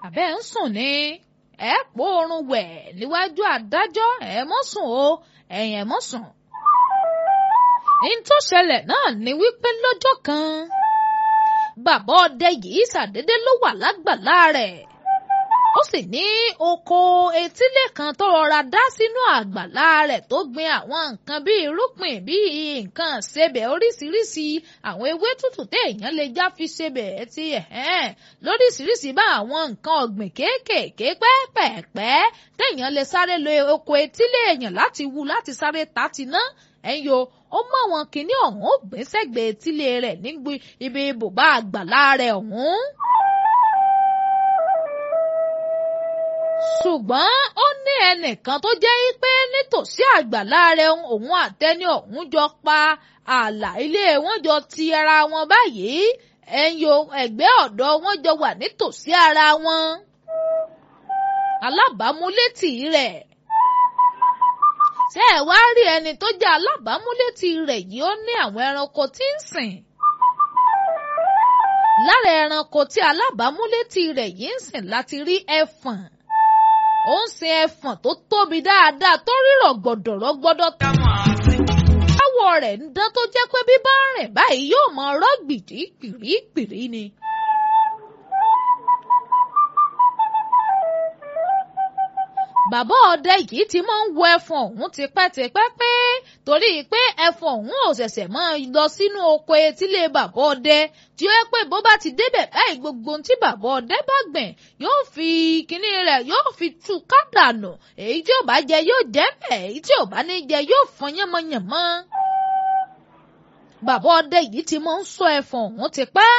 àbẹ́ ń sùn ni ẹ pò oorun wẹ̀ níwájú adájọ́ ẹ mọ́ sùn o ẹ̀yìn ẹ mọ́ sùn. ní tó ṣẹlẹ̀ náà ni wípé lọ́jọ́ kan bàbá ọdẹ yìí ṣàdédé ló wà lágbàlá rẹ̀ ó sì ní oko etílé kan tó rọra dá sínú àgbàlá rẹ̀ tó gbin àwọn nǹkan bíi irúgbìn bíi nǹkan ṣebẹ̀ oríṣiríṣi àwọn ewé tútù téèyàn lè já fi ṣebẹ̀ ti ẹ̀hẹ́n lóríṣiríṣi bá àwọn nǹkan ọ̀gbìn kéékèèké pẹ́ẹ́pẹ́ẹ́pẹ́ téèyàn lè sáré lo oko etílé èèyàn láti wú láti sáré ta ti ná ẹ̀yọ ó mọ àwọn kinní ọ̀hún ó gbé sẹ́gbẹ̀ẹ́ etílé rẹ̀ nígbì ibi bùbá àgbàlá rẹ̀ ọ̀hún. ṣùgbọ́n ó ní ẹnìkan tó jẹ́ pé nítòsí àgbàlá rẹ̀ òun àtẹni ọ̀hún jọ pa ààlà ilé wọn jọ ti ara wọn báyìí ẹ̀yọ ẹ̀gbẹ́ ọ̀dọ̀ wọn jọ wà nítòsí ara wọn. alábàámúlétì rẹ̀ ṣé ẹ wá rí ẹni tó jẹ́ alábàámúlétì rẹ̀ yìí ó ní àwọn ẹranko tí ń sìn lára ẹranko tí alábàámúlétì rẹ̀ yìí ń sìn láti rí ẹfọ̀n ó ń sin ẹfọ̀n tó tóbi dáadáa tó rírọ̀ gbọ̀dọ̀rọ̀ gbọ́dọ̀ tó. àwọ̀ rẹ̀ ń dán tó jẹ́ pé bí bá rìn báyìí yóò mọ ọ̀rọ̀ gbìdí gbìrìgbìrì ni. bàbá ọdẹ yìí ti máa ń wo ẹfọ̀n ọ̀hún tipẹ́tipẹ́ pé torí pé ẹfọ̀n ọ̀hún ò ṣẹ̀ṣẹ̀ máa lọ sínú oko etílé bàbá ọdẹ tí ó yẹ pé bó bá ti débẹ̀ báyìí gbogbo ohun tí bàbá ọdẹ bá gbìn yóò fi kinní rẹ̀ yóò fi tú kádànù èyí tí ò bá jẹ yóò jẹ bẹ́ẹ̀ èyí tí ò bá ní jẹ yóò fọn yánmọ́yánmọ́. bàbá ọdẹ yìí ti máa ń sọ ẹfọ̀n ọ̀hún tipẹ́.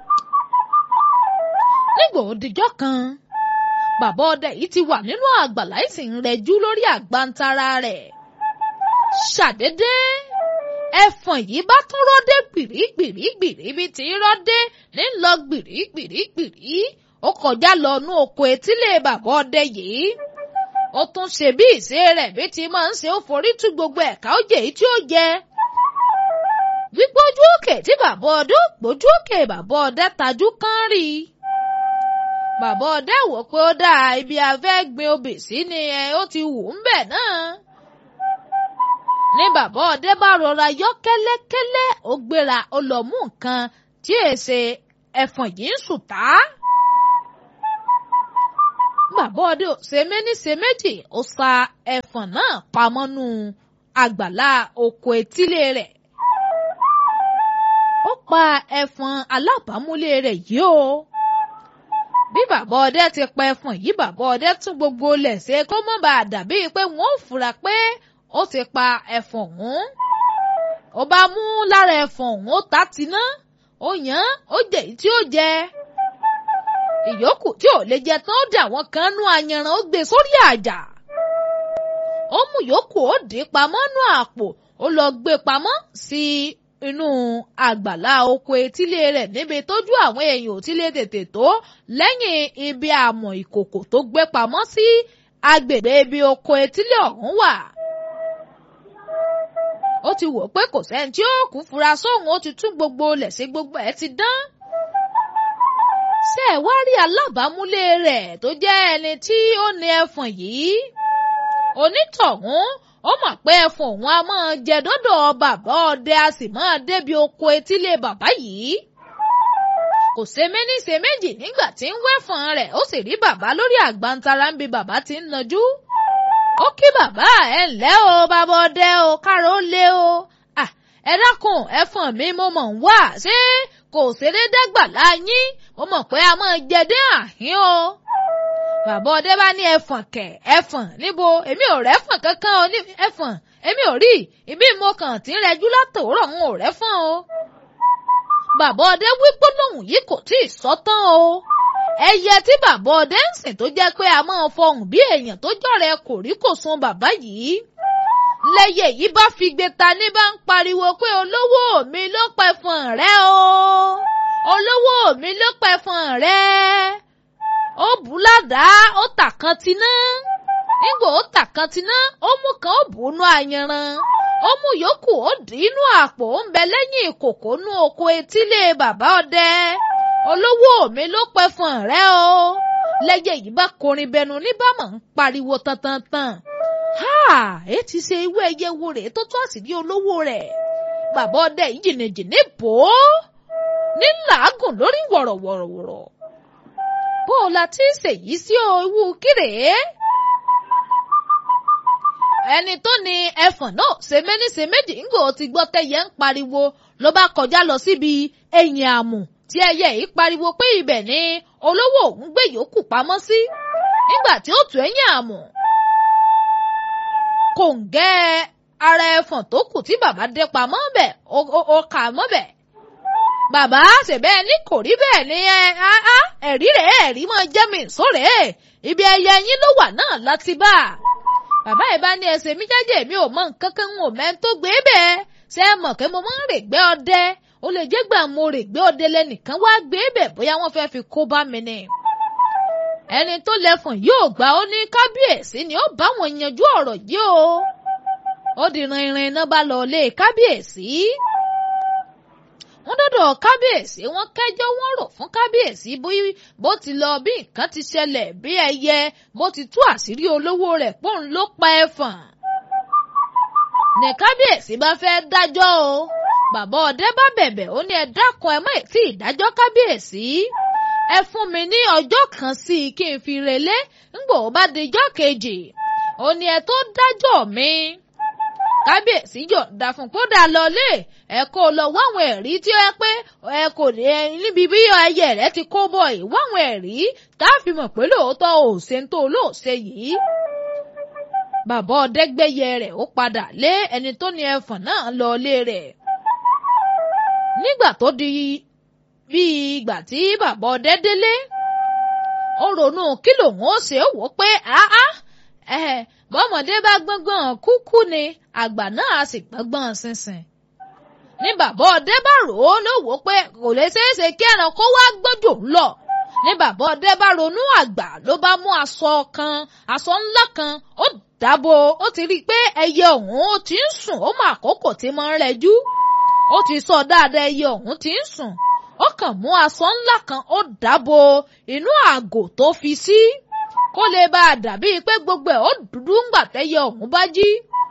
nígbà òdìjọ́ kan bàbá ọdẹ yìí ti wà nínú àgbàlá ìsìn rẹjú lórí àgbàntara rẹ̀. ṣàdédé ẹfọ̀n yìí bá tún rọ́dé gbìrìgbìrìgbìrì bí ti rọ́dé ní lọ gbìrìgbìrìgbìrì ó kọjá lọ nú oko etílé bàbá ọdẹ yìí. ó tún ṣe bí ìṣe rẹ̀ bí ti máa ń ṣe ó forí tú gbogbo ẹ̀ka ó jẹ èyí tí ó jẹ. gbígbójú òkè tí bàbá ọdẹ ó gbójú òkè bàbá ọdẹ tajú kán rí i bàbá ọdẹ wò pé ó dáa ibi afẹ́ gbin obì sí ni ẹ ó ti wù ú bẹ̀ náà. ní bàbá ọdẹ bá rọra yọ kẹ́lẹ́kẹ́lẹ́ ó gbéra ó lọ mú nǹkan tí èsè ẹ̀fọ̀n yìí ń sùn tá. bàbá ọdẹ ò ṣe méní ṣe méjì ó sa ẹ̀fọ̀n náà pamọ́ nù àgbàlá oko etílé rẹ̀. ó pa ẹ̀fọ̀n alábàámúlé rẹ̀ yìí o bí bàbá ọdẹ ti pa ẹfọ̀n yìí bàbá ọdẹ tún gbogbo lẹ̀ ṣe kó mọ́ bá a dàbí pé wọ́n ò fura pé ó ti pa ẹfọ̀n ọ̀hún. ó bá mú lára ẹfọ̀n ọ̀hún ó ta tiná ó yàn ó jẹ èyí tí ó jẹ. ìyókù tí ò lè jẹ tán ó dà wọ́n kan nú ayanran ó gbé sórí àjà. ó mú yòókù ó dì í pamọ́ nú àpò ó lọ gbé pamọ́ sí inú àgbàlá oko etílé rẹ̀ níbi tójú àwọn èèyàn ò ti lè tètè tó lẹ́yìn ibi àmọ̀ ìkòkò tó gbé pamọ́ sí agbègbè ibi oko etílé ọ̀hún wà. ó ti wò pé kò sẹ́ni tí ó kú fura sóhun ó ti tún gbogbo lẹ̀ sí gbogbo ẹ̀ ti dán. ṣé ẹ wá rí alábàámúlé rẹ̀ tó jẹ́ ẹni tí ó ní ẹfọ̀n yìí? onítọ̀hún ó mọ̀ pé ẹfun òun a máa jẹ dọ́dọ̀ bàbá ọdẹ a sì máa débi oko etílé bàbá yìí. kò ṣe méní ṣe méjì nígbà tí ń wẹ́fọ̀n rẹ̀ ó sì rí bàbá lórí àgbàntara ń bi bàbá tí ń najú. ó kí bàbá ẹ ǹlẹ́ o bàbá ọdẹ o káàró ó lé o. ẹ dákun ẹfọ̀n mi mo mọ̀ ń wá ṣé kò ṣeré dẹ́gbàlá yín mo mọ̀ pé a máa jẹ dé àhín o bàbá ọdẹ bá ní ẹfọ̀n kẹ̀ ẹfọ̀n níbo èmi ò rẹ́fọ̀n kankan o ní ẹfọ̀n èmi ò rí ibi mo kàn tí ń rẹjú látòórọ̀ ń ò rẹ́fọ̀n o. bàbá ọdẹ wí gbólóhùn yìí kò tí ì sọ tán o. ẹyẹ tí bàbá ọdẹ ń sìn tó jẹ́ pé a máa fọhùn bí èèyàn tó jọ̀rẹ́ kò rí kò sun bàbá yìí. lẹ́yẹ yìí bá fi gbé ta ní bá ń pariwo pé olówó mi ló pẹ̀fọ̀n rẹ o olówó mi ló pẹ̀fọ̀n rẹ ó bù ládàá ó tà kan tiná nígbà ó tà kan tiná ó mú kan ó bù ú nú ayanran ó mú yòókù ó dì í nú àpò ó ń bẹ lẹ́yìn ìkòkò nú oko etílé bàbá ọdẹ olówó mi ló pẹ́ fún rẹ o lẹ́yẹ yìí bá korin bẹnu níbàmọ̀ ń pariwo tantantan ha ẹ ti ṣe ewé ẹyẹ wo rèé tó tó àṣírí olówó rẹ̀ bàbá ọdẹ yìí jìnnìjìnnì bò ó ní làágùn lórí wọ̀rọ̀wọ̀rọ̀wọ̀rọ̀ bó o la ti ń ṣèyí sí ewu kírèé ẹni tó ní ẹfọ̀n náà ṣe méní ṣe méjì ńgò ti gbọ́ tẹ́yẹ ń pariwo ló bá kọjá lọ síbi ẹ̀yìn àmù tí ẹyẹ yìí pariwo pé ibẹ̀ ni olówó òun gbé yòókù pamọ́ sí nígbà tí ó tù ẹ̀yìn àmù kòǹgẹ́ ara ẹfọ̀n tó kù tí bàbá dé pamọ́ bẹ̀ ó kà mọ́ bẹ̀ bàbá ṣèbẹ́ ní kò rí bẹ́ẹ̀ ni ẹ ẹ̀rí rẹ̀ ẹ̀rí máa jẹ́ mi sóre ibi ẹyẹ yín ló wà náà láti bá a bàbá ẹ̀ bá ní ẹsẹ̀ mi jáde mi ò mọ nǹkan kan ń wò mẹ́ tó gbé bẹ́ẹ̀ ṣé ẹ mọ̀ pé mo máa ń rè gbé ọdẹ ó lè jẹ́ gbà mo rè gbé ọdẹ lẹ́nìkan wá gbé bẹ̀ bóyá wọ́n fẹ́ fi kó bá mi ni. ẹni tó lẹ́fọ̀n yóò gbà ó ní kábíyèsí ni ó bá wọn yanjú ọ̀rọ̀ yìí o. ó di rinrin iná bá lọ lé kábíyèsí. wọ́n dọ́dọ̀ kábíyèsí wọ́n kẹ́jọ́ wọ́n rò fún kábíyèsí bó ti lọ bí nǹkan ti ṣẹlẹ̀ bí ẹyẹ bó ti tú àṣírí olówó rẹ̀ pọ́n ló pa ẹ̀fọ̀n. ní kábíyèsí bá fẹ́ dájọ́ o bàbá ọdẹ bá bẹ̀bẹ̀ ó ní ẹ dákun ẹ mọ̀ ètí ìdájọ́ kábíyèsí ẹ fún mi ní ọjọ́ kan sí i kí n fi relé ńgbò bá dijọ́ kejì ó ní ẹ tó dájọ́ mi kábíyèsí yọ̀ǹda fún kódà lọlé ẹ kó lọ wáwọn ẹ̀rí tí ó yẹ pé ẹ kò ní níbi bí ẹyẹ rẹ ti kó bọ̀ yìí wáwọn ẹ̀rí tá a fi mọ̀ pé lóòótọ́ ò ṣe ń tó lóòṣe yìí. bàbá ọ̀dẹ́gbẹ́yẹ rẹ̀ ó padà lé ẹni tó ní ẹfọ̀n náà lọlé rẹ̀. nígbà tó di bí ìgbà tí bàbá ọdẹ délé ó ronú kí lòun ó ṣe é wò pé áá bọ́mọdé bá gbọ́ngbọ́n kúkú ni àgbà náà á sì gbọ́ngbọ́n sínsìn. ní bàbá ọdẹ bá rò ó ló wò ó pé kò lè ṣeéṣe kí ẹranko wá gbọ́jò ńlọ. ní bàbá ọdẹ bá ronú àgbà ló bá mú aṣọ kan aṣọ ńlá kan ó dábò ó ti rí i pé ẹyẹ ọ̀hún ó ti ń sùn ó mọ àkókò tí mo ń rẹjú. ó ti sọ dáadáa ẹyẹ ọ̀hún ti ń sùn ó kàn mú aṣọ ńlá kan ó dábò inú àgò tó fi sí. Si kó lè bá a dàbí pé gbogbo ẹ̀ ó dúdú ńgbà tẹ́yẹ ọ̀hún bá jí.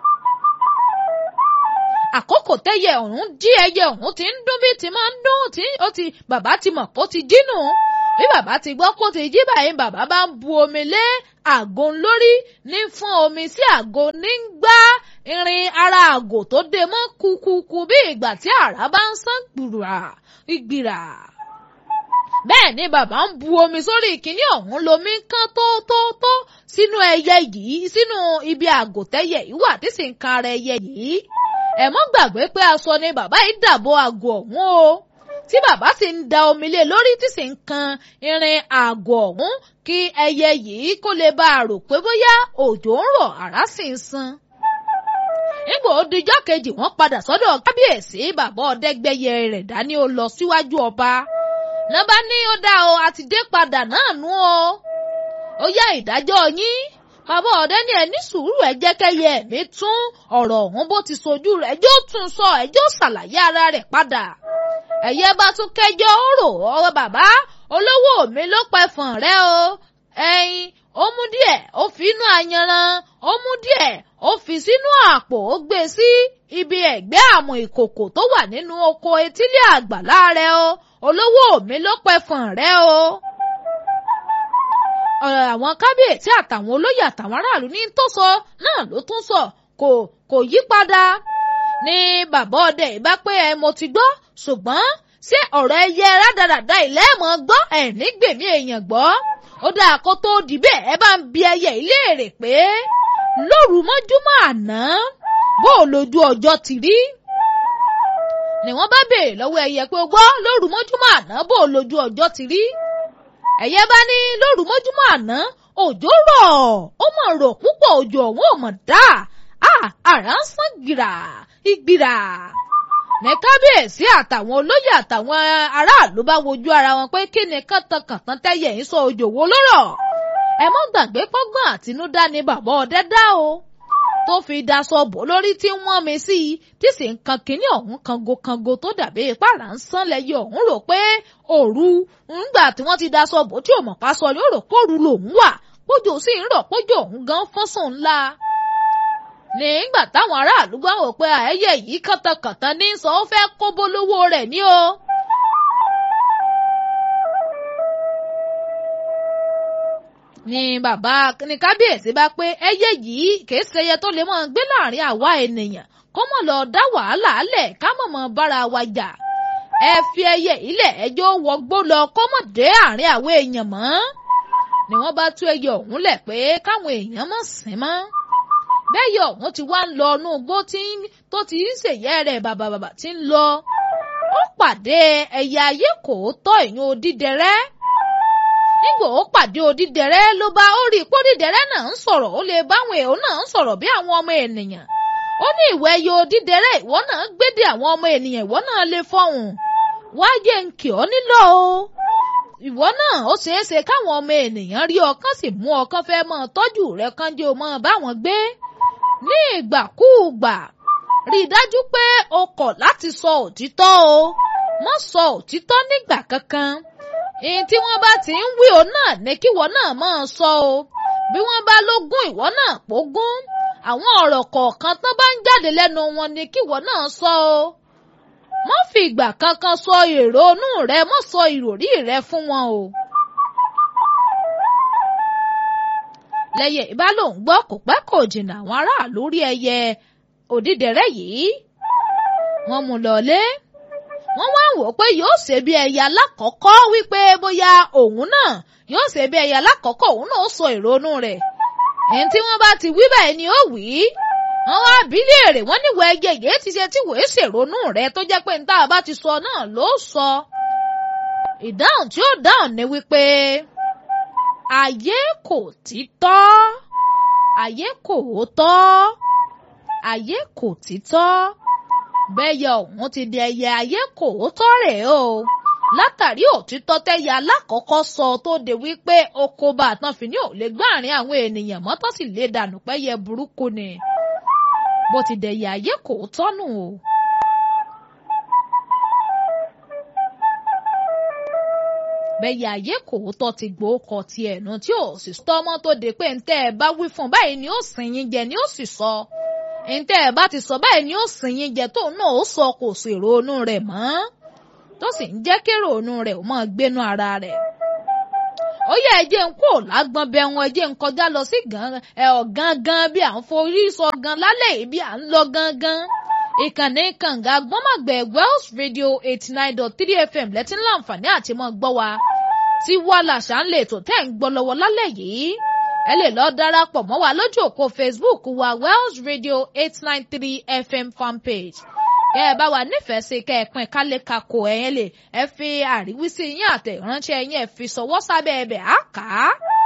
àkókò tẹ́yẹ ọ̀hún jí ẹyẹ ọ̀hún ti ń dún bí ti máa ń dún tí ó ti bàbá ti mọ̀ kó ti jí nù. bí bàbá ti gbọ́ kó ti jí báyìí bàbá bá ń bu omi lé àgò lórí ní fún omi sí àgò ní ń gbá irin ara àgò tó dé mọ́ kúkúkú bí ìgbà tí àrá bá ń sán gbùrà ìgbìrà bẹ́ẹ̀ ni bàbá ń bu omi sórí ìkíní ọ̀hún lomi kán tó tó tó sínú ẹyẹ yìí sínú ibi àgòtẹ́yẹ yìí wà tí sì ń kan ara ẹyẹ yìí. ẹ mọ́ gbàgbé pé aṣọ ni bàbá yìí dàbò àgò ọ̀hún o tí bàbá sì ń da omi lé lórí tí sì ń kan irin àgò ọ̀hún kí ẹyẹ yìí kó lè bá a rò pé bóyá òjò ń rọ̀ àrá sì ń san. nígbà ó dijọ́ kejì wọ́n padà sọ́dọ̀ kábíyèsí bàbá ọ̀dẹ́gbẹ́yẹ rẹ̀ dání ó lọ síwájú ọba nọ́bá ní ó dá o àti dé padà náà nú o ó yá ìdájọ́ yín bàbá ọ̀dẹ́ ní ẹ ní sùúrù ẹ jẹ́ kẹ́yẹ mi tún ọ̀rọ̀ ọ̀hún bó ti sojú rẹ̀ ẹjọ́ tún sọ ẹjọ́ ṣàlàyé ara rẹ̀ padà ẹ̀yẹ bá tún kẹjọ́ ó rò ọ̀rọ̀ bàbá olówó mi ló pẹ̀fọ̀n rẹ o ẹyin ó mú díẹ̀ ó fi inú ayanran ó mú díẹ̀ ó fi sínú àpò ó gbé sí ibi ẹ̀gbẹ́ àmọ̀ ìkòkò tó wà nínú oko etílé àgbàlá rẹ o olówó mi ló pẹ̀fọ̀n rẹ o. ọ̀rọ̀ àwọn kábíyèsí àtàwọn olóyè àtàwọn aráàlú ní tó sọ náà ló tún sọ kò kò yí padà. ní bàbá ọdẹ ìbá pé ẹ mo ti gbọ́ ṣùgbọ́n ṣé ọ̀rọ̀ ẹyẹ rádaràda ìlẹ́ẹ̀mọ́ gbọ́ ẹ̀ nígbèmí èèyàn gbọ́ ó dáa kó tó di bẹ́ẹ̀ ẹ bá ń bi ẹyẹ ìléèrè pé lóru mọ́júmọ́ àná bó o lójú ọjọ́ ti rí ni wọ́n bá béèrè lọ́wọ́ ẹyẹ pé gbọ́ lóru mọ́júmọ́ àná bó o lójú ọjọ́ ti rí ẹyẹ bá ní lóru mọ́júmọ́ àná òjò rọ̀ ó mọ̀ rọ̀ púpọ̀ òjò ọ̀hún ò mọ̀ dá àrà ń sán gbìrà ìgbìrà ní kábíyèsí àtàwọn olóyè àtàwọn aráàlú bá wojú ara wọn pé kí ni kàntankàntan tẹ́yẹ ń sọ òjò wo lórọ̀ ẹ mọ́ gbàgbé pọ́gbọ́n àtinúdá ni bàbá ọdẹ dá o tó fi daṣọ bò lórí tí wọ́n mi sí i tí sì ń kan kínní ọ̀hún kango-kango tó dàbí ìpàrà ń sán lẹ́yìn ọ̀hún rò pé òru ńgbà tí wọ́n ti daṣọ bò tí òmò pa sọ yóò rò kóru lòún wà pójò sì ń rọ̀ pójò ọ̀hún gan fọ́sùn ńlá. nígbà táwọn aráàlú gbọ́ wò pé àẹ́yẹ yìí kàntàkàntà ní sọ ó fẹ́ kó bólówó rẹ̀ ní o. ni bàbá ní kábíyèsí bá pé ẹyẹ yìí kìí ṣẹyẹ tó lè máa gbé láàrin àwa ènìyàn kó mọ̀ lọ dá wàhálà lẹ̀ ká mọ̀ mọ̀ bára wa jà ẹ fi ẹyẹ ilẹ̀ ẹjọ́ wọgbó lọ kó mọ̀ dé àárín àwọn èèyàn mọ́ ni wọ́n bá tú ẹyẹ ọ̀hún lẹ̀ pé káwọn èèyàn mọ̀ sìn mọ́ bẹ́yẹ ọ̀hún ti wá ń lọ inú igbó tó ti ń ṣèyẹ rẹ̀ bàbàbàbà ti ń lọ ó pàdé ẹyẹ ayé kò tọ́ ìyún odídẹrẹ́ nígbà ó pàdé odídẹrẹ́ ló bá ó rí i pé odídẹrẹ́ náà ń sọ̀rọ̀ ó lè báwọn èèyàn náà ń sọ̀rọ̀ bí àwọn ọmọ ènìyàn ó ní ìwọ ẹyẹ odídẹrẹ́ ìwọ náà gbédè àwọn ọmọ ènìyàn ìwọ náà lè fọhùn wáyé ń kì ọ́ nílò o ìwọ náà ó ṣeé ṣe káwọn ọmọ ènìyàn rí ọkàn sì mú ọkàn fẹ́ mọ́ tọ́jú rẹ̀ kán jẹ́ o mọ́ báwọn gbé ní ìgbàkúùgbà rí i dájú pé o kọ̀ láti sọ òtítọ́ o mọ́ sọ òtítọ́ nígbà kankan èyí tí wọ́n bá ti ń wí o náà ní kíwọ náà máa sọ o bí wọ́n bá lógún ìwọ náà pógún àwọn ọ̀rọ̀ kọ̀ọ̀kan tán bá ń jáde lẹ́nu wọn ní kíwọ náà sọ o mọ́ fi ìgbà kankan sọ èrò inú rẹ mọ́ sọ ìròrí rẹ fún wọn o. lẹ́yẹ ìbá lòun gbọ́ kò pẹ́ kò jìnnà àwọn aráàlú rí ẹyẹ òdídẹrẹ́ yìí wọ́n mú lọlé wọ́n wá wò pé yóò ṣe bí ẹyẹ alákọ̀ọ́kọ́ wípé bóyá òun náà yóò ṣe bí ẹyẹ alákọ̀ọ́kọ́ òun náà sọ ìrònú rẹ̀ ẹni tí wọ́n bá ti wí báyìí ni ó wí wọ́n wá bí léèrè wọ́n níwọ̀ ẹyẹ yìí ti ṣe tí wòó ṣèrònú rẹ̀ tó jẹ́ pé níta bá ti sọ náà ló sọ ìdáhùn tí ó dáhùn ni wípé ayé kò títọ́ ayé kò tọ́ ayé kò títọ́ bẹ́yẹ ọ̀hún ti di ẹyẹ ayé kò tọ́ rẹ̀ o látàrí òtítọ́ tẹ́yẹ alákọ̀ọ́kọ́ sọ tó de wípé oko bá àtàn fi ní ò lè gbáàrin àwọn ènìyàn mọ́tọ́ sì lè dànù pẹ́yẹ burúkú ni bó ti dẹ̀yẹ ayé kò tọ́nù o. bẹ́yẹ ayé kò tọ́ ti gbóòkọ ti ẹ̀nu tí ò sì tọ́mọ́ tó de pé ntẹ́ ẹ bá wí fún báyìí ni ó sìn yín jẹ ni ó sì sọ ntẹ́ ẹ bá ti sọ báyìí ni ó sìn yín jẹ tóun náà ó sọ kò sì ronú rẹ̀ mọ́ tó sì ń jẹ́ kí ronú rẹ̀ ó máa gbénú ara rẹ̀ ó yẹ ẹ jẹ́ ń kó lágbọ́n bẹ wọn ẹ jẹ́ ń kọjá lọ sí gangan bí à ń forí sọ gan lálẹ́ yìí bí à ń lọ gangan ìkànnì kànga gbọ́mọ̀gbẹ̀ Wells Radio eighty nine dot three FM lẹ́tí láǹfààní àti mọ́ gbọ́ wa tí wà làṣà ń lè tó tẹ́ ń gbọ́ lọ́wọ́ lálẹ́ yìí ẹ lè lọ darapọ̀ mọ́ wa lójú òpó Facebook wa Wells Radio eight nine three FM fanpage kẹ́ ẹ bá wa nífẹ̀ẹ́ sí kẹ́ ẹ pín kálẹ̀ kakò ẹ̀yẹn lè ẹ fi àríwísí yín àtẹ̀ránṣẹ́ yín ẹ fi sọwọ́ sábẹ́ ẹbẹ̀ á kà á.